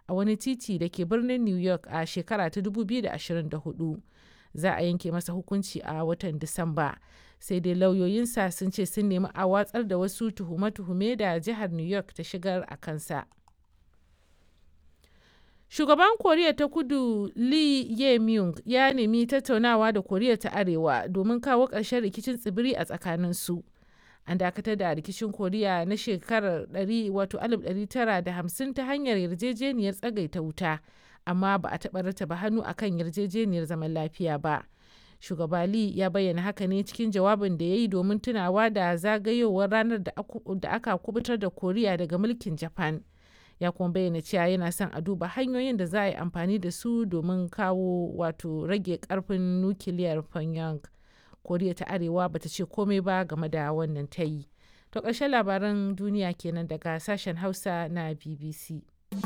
a wani titi da ke birnin New York a shekara ta 2024. Za a yanke masa hukunci a watan Disamba. Sai dai lauyoyinsa sun ce sun nemi a watsar da wasu tuhume-tuhume da jihar New York ta shigar a kansa. Shugaban Koriya ta Kudu Lee Jae-myung ya nemi tattaunawa da Koriya ta Arewa domin kawo ƙarshen rikicin tsibiri a tsakaninsu. An dakatar da rikicin Koriya na shekarar 1950 ta hanyar yarjejeniyar tsagaita wuta, amma ba a taɓa rataba hannu akan yarjejeniyar zaman lafiya ba. Shugaba Lee ya bayyana haka ne cikin jawabin da ya yi domin tunawa da zagayowar ranar da aka kubutar da Koriya daga mulkin Japan. ya kuma bayyana cewa yana son a duba hanyoyin da za a yi amfani da su domin kawo wato rage karfin nukiliyar pyongyang koriya ta arewa bata ce komai ba game da wannan ta yi to ƙarshen labaran duniya kenan daga sashen hausa na bbc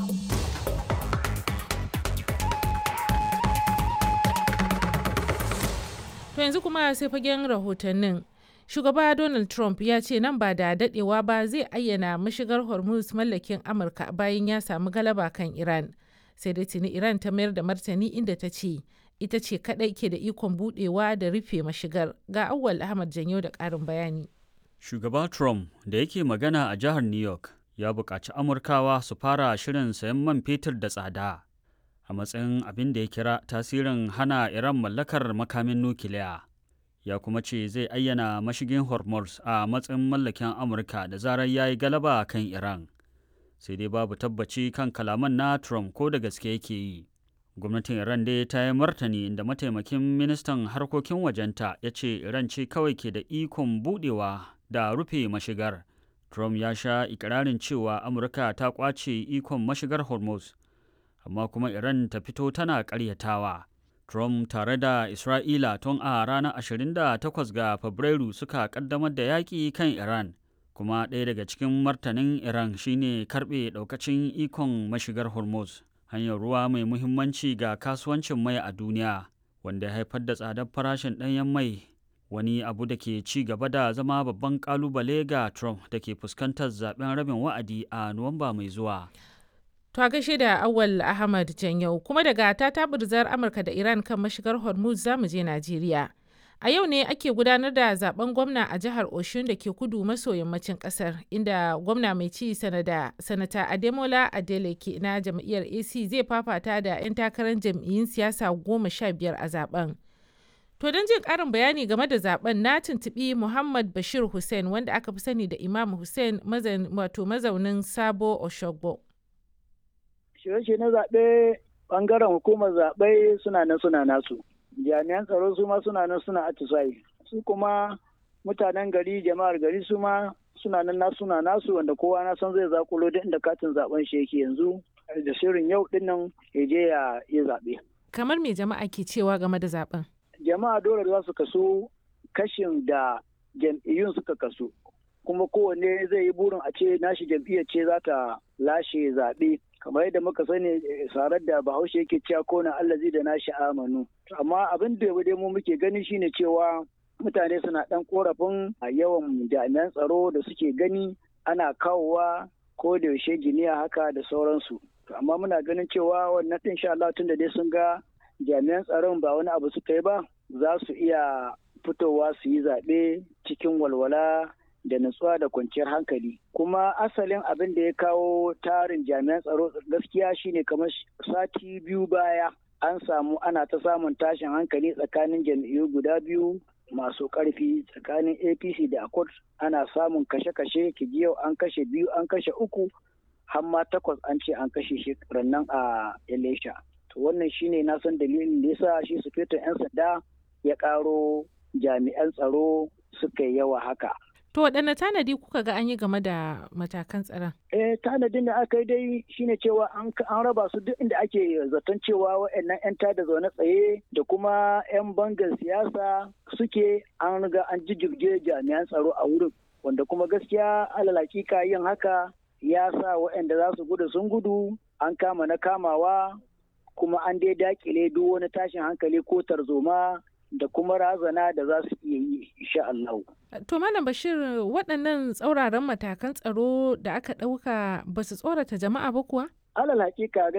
to yanzu kuma sai fagen rahotannin shugaba donald trump ya ce nan ba da dadewa ba zai ayyana mashigar hormuz mallakin amurka bayan ya samu galaba kan iran sai dai tuni iran ta mayar da martani inda ta ce ita ce kadai ke da ikon budewa da rufe mashigar ga awwal ahmad janyo da karin bayani shugaba trump da yake magana a jihar new york ya buƙaci amurkawa su fara shirin sayan man fetur da tsada a matsayin abin da ya kira tasirin hana iran mallakar makamin nukiliya ya kuma ce zai ayyana mashigin hormuz a matsayin mallakin amurka da zarar ya yi galaba kan iran sai dai babu tabbaci kan kalaman na trump ko da gaske yake yi gwamnatin iran dai ta yi martani inda mataimakin ministan harkokin wajenta ya ce iran ce kawai ke da ikon budewa da rufe mashigar trump ya sha ikirarin cewa amurka ta kwace ikon mashigar hormuz amma kuma iran ta fito tana karyatawa Trump tare da Isra'ila tun a ranar 28 ga Fabrairu suka kaddamar da yaƙi kan Iran, kuma ɗaya daga cikin martanin Iran shine karɓe ɗaukacin ikon mashigar Hormuz, hanyar ruwa mai muhimmanci ga kasuwancin mai a duniya, wanda ya haifar da tsadar farashin ɗanyen mai, wani abu da ke ci gaba da zama babban ƙalubale ga Trump da ke fuskantar zaben rabin wa'adi a Nuwamba mai zuwa. To a gaishe da Awal Ahmad Janyau kuma daga ta taburzar Amurka da Iran kan mashigar Hormuz za mu je Najeriya. A yau ne ake gudanar da zaben gwamna a jihar Oshun da ke kudu maso yammacin kasar inda gwamna mai ci sanada sanata Ademola Adeleke na jam'iyyar AC zai fafata da 'yan takarar jam'iyyun siyasa goma sha biyar a zaben. To don jin ƙarin bayani game da zaben na tuntuɓi Muhammad Bashir Hussein wanda aka fi sani da Imam Hussein wato mazaunin Sabo Oshogbo. shirye na zaɓe ɓangaren hukumar zaɓe suna nan suna nasu jami'an tsaro su ma suna nan suna atisayi su kuma mutanen gari jama'ar gari su ma suna nan nasu suna nasu wanda kowa na san zai zakulo duk inda katin zaben shi yake yanzu da shirin yau din nan ya je ya yi zaɓe. kamar me jama'a ke cewa game da zaben jama'a dole za su kaso kashin da jam'iyyun suka kaso kuma kowanne zai yi burin a ce nashi jam'iyyar ce za ta lashe zaɓe kamar yadda muka sani sarar da bahaushe yake cewa kona allazi da nashi amanu amma abin da dai mu muke gani shine cewa mutane suna dan korafin a yawan jami'an tsaro da suke gani ana kawowa ko da yaushe giniya haka da sauransu amma muna ganin cewa wannan din sha Allah tunda dai sun ga jami'an tsaron ba wani abu suka yi ba za su iya fitowa su yi zaɓe cikin walwala da nutsuwa da kwanciyar hankali kuma asalin abin da ya kawo tarin jami'an tsaro gaskiya shine kamar sati biyu baya an samu ana ta samun tashin hankali tsakanin jam'iyyu guda biyu masu karfi tsakanin apc da accord ana samun kashe-kashe kiji yau an kashe biyu an kashe uku har ma takwas an ce an kashe shi rannan a elisha to wannan shine na san dalilin da yasa shi sufetin 'yan sanda ya karo jami'an tsaro suka yi yawa haka To waɗanne tanadi kuka ga an yi game da matakan tsaron? Eh tanadin da aka yi dai shine cewa an raba su duk inda ake zaton cewa waɗannan 'yan tada zaune tsaye da kuma 'yan bangar siyasa suke an riga an jijjirge jami'an tsaro a wurin wanda kuma gaskiya alal hakika yin haka ya sa waɗanda za su gudu sun gudu an kama na kamawa kuma an dai dakile duk wani tashin hankali ko tarzoma da kuma razana da za su iya yi insha Allah. To Malam Bashir waɗannan tsauraran matakan tsaro da aka ɗauka ba su tsorata jama'a ba kuwa? Alal hakika